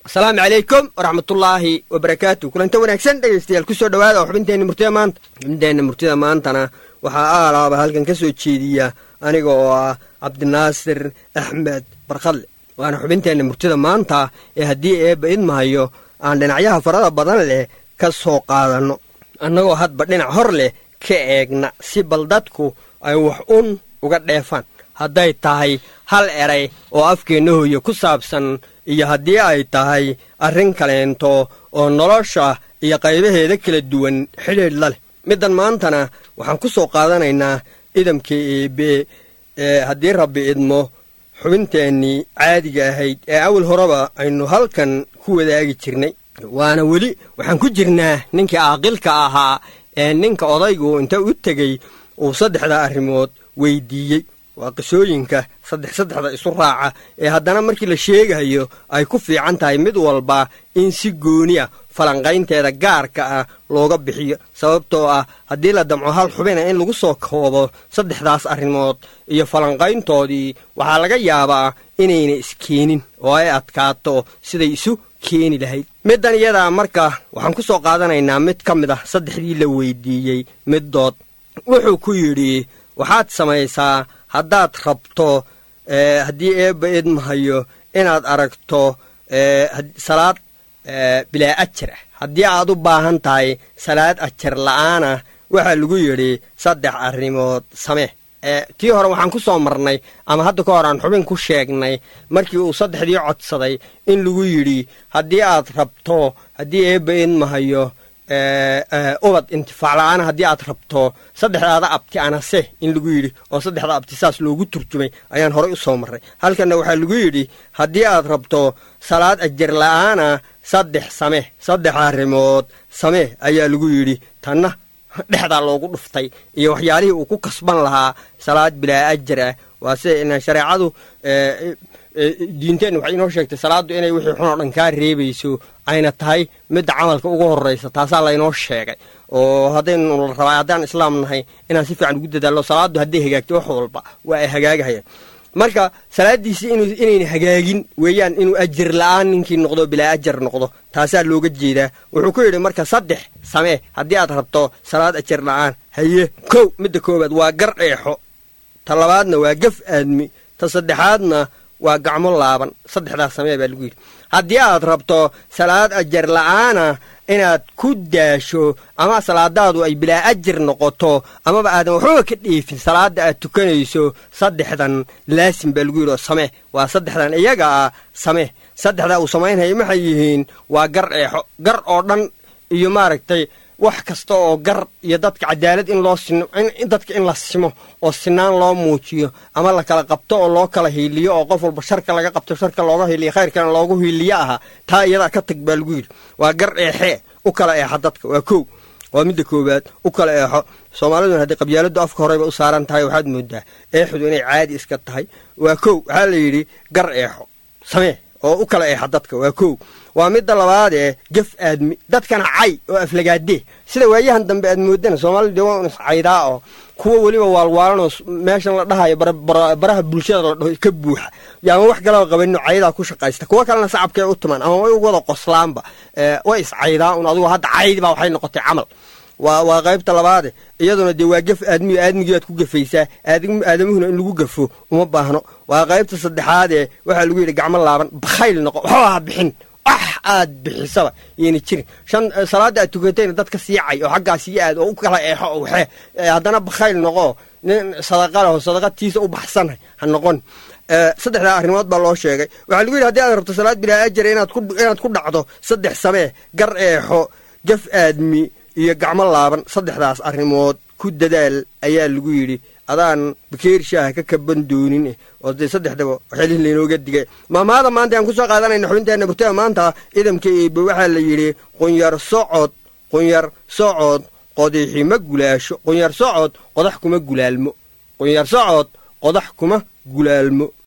asalaamu calaykum waraxmatullaahi wabarakaatu kulanta wanaagsan dhegaystayaal kusoo dhowaada oo xubinteenna murtida maanta xubinteenna murtida maantana waxaa aalaaba halkan ka soo jeediya aniga oo ah cabdinaasir axmed barkadle waana xubinteenna murtida maanta ee haddii eebba idmahayo aan dhinacyaha farada badan leh ka soo qaadanno annagoo hadba dhinac hor leh ka eegna si bal dadku ay wax un uga dheefaan hadday tahay hal eray oo afkeenna hooye ku saabsan iyo haddii ay tahay arrin kaleento oo nolosha iyo qaybaheeda kala duwan xidhiidh la leh middan maantana waxaan ku soo qaadanaynaa idamka eebe ee haddii rabbi idmo xubinteennii caadiga ahayd ee awal horeba aynu halkan ku wadaagi jirnay waana weli waxaan ku jirnaa ninkii aaqilka ahaa ee ninka odaygu inta u tegey uu saddexda arrimood weydiiyey waa qisooyinka saddex saddexda isu raaca ee haddana markii la sheegayo ay ku fiican tahay mid walba in si gooni ah falanqaynteeda gaarka ah looga bixiyo sababtoo ah haddii la damco hal xubina in lagu soo koobo saddexdaas arrimood iyo falanqayntoodii waxaa laga yaabaa inayna iskeenin oo ay adkaato siday isu keeni lahayd middan iyadaa marka waxaan ku soo qaadanaynaa mid ka mid ah saddexdii la weydiiyey middood wuxuu ku yidhi waxaad samaysaa haddaad rabto haddii eebba idmahayo inaad aragto salaad bilaa ajar ah haddii aad u baahan tahay salaad ajar la'aanah waxaa lagu yidhi saddex arrimood samee tii hore waxaan ku soo marnay ama hadda ka hor aan xubin ku sheegnay markii uu saddexdii codsaday in lagu yidhi haddii aad rabto haddii eebba idmahayo ubad intifaac la-aan haddii aad rabto saddexdaada abti anase in lagu yidhi oo saddexda abti saas loogu turjumay ayaan horay u soo marray halkanna waxaa lagu yidhi haddii aad rabto salaad ajar la'aana saddex samee saddex arrimood samee ayaa lagu yidhi tanna dhexdaa loogu dhuftay iyo waxyaalihii uu ku kasban lahaa salaad bilaa ajar ah waa sida shareecadu diinteenna waxay inoo sheegtay salaaddu inay wixii xun oo dhan kaa reebayso ayna tahay midda camalka ugu horraysa taasaa laynoo sheegay oo haddaynu la rabaa haddaan islaam nahay inaan si fiican ugu dadaallo salaaddu hadday hagaagto wax walba waa ay hagaagahayaan marka salaaddiisii inayna hagaagin weeyaan inuu ajar la'aan ninkii noqdo bilaa ajar noqdo taasaa looga jeedaa wuxuu ku yidhi marka saddex samee haddii aad rabto salaad ajar la'aan haye kow midda koowaad waa gar dheexo ta labaadna waa gaf aadmi ta saddexaadna waa gacmo laaban saddexdaas samee baa lagu yidhi haddii aad rabto salaad ajar la'aana inaad ku daasho ama salaadaadu ay bilaa ajir noqoto amaba aadan waxbaba ka dheefin salaadda aad tukanayso saddexdan laasim baa lagu yidhi oo samee waa saddexdan iyaga ah samee saddexdaa uu samaynhaya maxay yihiin waa gar eexo gar oo dhan iyo maaragtay wax kasta oo gar iyo dadka cadaalad in loo sino dadka in la simo oo sinaan loo muujiyo ama la kala qabto oo loo kala hiiliyo oo qof walba sharka laga qabto sharka looga hiiliyo khayrkana loogu hiiliyo aha taa iyadaa ka tag baa lagu yidhi waa gar eexee u kala eexa dadka waa kow waa midda koowaad u kala eexo soomaaliduna haddii qabyaaladdu afka horeyba u saaran tahay waxaad moodaa eexdu inay caadi iska tahay waa kow waxaa la yidhi gar eexo samee oo u kala eexa dadka waa kow waa midda labaadee gaf aadmi dadkana cay oo aflagaadee sida waayahan dambe aad moodana soomaalida dee waa un iscaydaa oo kuwa weliba waalwaalanoo meeshan la dhahayo baraha bulshada la dhaho ka buuxa yaama wax kalaba qabanino caydaa ku shaqaysta kuwa kalena sacabkay u tumaan ama way wada qoslaanba way iscaydaa un adugu hadda caydi baa waxay noqotay camal waa waa qaybta labaade iyaduna dee waa gaf aadmiyo aadmigii baad ku gafaysaa aadamuhuna in lagu gafo uma baahno waa qaybta saddexaadee waxaa lagu yidhi gacmo laaban bakhayl noqo waxba ha bixin wax aad bixisaba yayna jirin shan salaadda aad tukatayna dadka siicay oo xaggaa sii aad oo u kala eexo oo waxee haddana bakhayl noqo nin sadaqa leho sadaqatiisa u baxsanay ha noqon saddexdaa arrimood baa loo sheegay waxaa lagu yidhi hadii aad rabto salaad bilaa ajara inaad ku dhacdo saddex samee gar eexo gaf aadmi iyo gacmo laaban saddexdaas arrimood ku dadaal ayaa lagu yidhi adaan bakeer shaaha ka kaban doonin oo dee saddexdaba waxyaalihii laynooga digay maamaada maanta aan ku soo qaadanayna xubinteenna murtada maanta idamka eebe waxaa la yidhi qunyar socod qunyar socod qodixi ma gulaasho qunyar socod qodax kuma gulaalmo qunyar socod qodax kuma gulaalmo